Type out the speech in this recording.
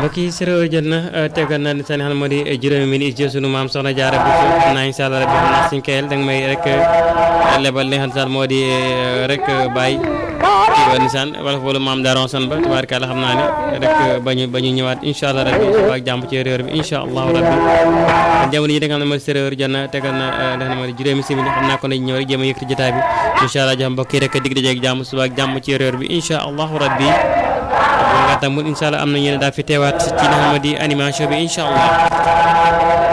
mbokk yi séeréer jot na tegal na seen xam moo di juróomi minute ci sunu maam soxna jaara bu xam naa incha allah rabbi xam naa suñ kayel danga may rek lebal li nga xam moo di rek bàyyi wa nisaan wala foolu maam daron son ba tubaarkàlla xam naa ne rek bañu ba ñu ñëwaat incha allah rabbi ak jàmm ci réew bi incha allahu rabbi jamono yi da nga xam ne moo di séeréer jot na tegal na li nga xam ne moo di juróomi simili xam naa ko nañ ñëw rek jéem a yëkkati jotaay bi incha allah jox mbokk yi rek dig dajeeg jàmm suba ak jàmm ci réew bi incha allahu rabbi nga tamul incha allah am na ñeneen daal fi teewaat ci li nga xam ne di animation bi incha allah